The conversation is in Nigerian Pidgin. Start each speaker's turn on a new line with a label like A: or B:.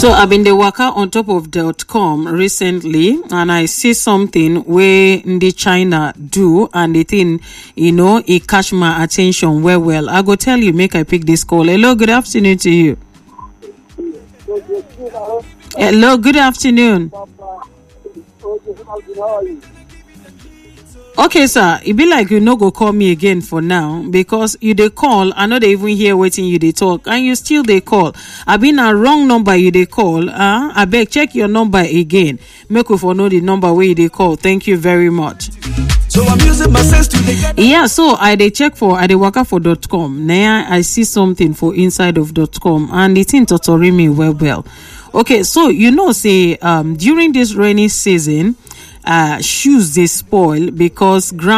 A: So I've been the worker on top of dot com recently, and I see something where the China do, and the thing, you know, it catch my attention well, well. I go tell you, make I pick this call. Hello, good afternoon to you. Hello, good afternoon. Okay, sir. It be like you no go call me again for now because you dey call. I know they even hear waiting you dey talk, and you still dey call. I been a wrong number you dey call. Uh, I beg check your number again. Make we for know the number where you dey call. Thank you very much.
B: So I'm using my sense to get
A: Yeah, so I dey check for I dey waka for dot com. Now I see something for inside of dot com, and the thing totori me well well. Okay, so you know, say um during this rainy season, uh shoes dey spoil because ground.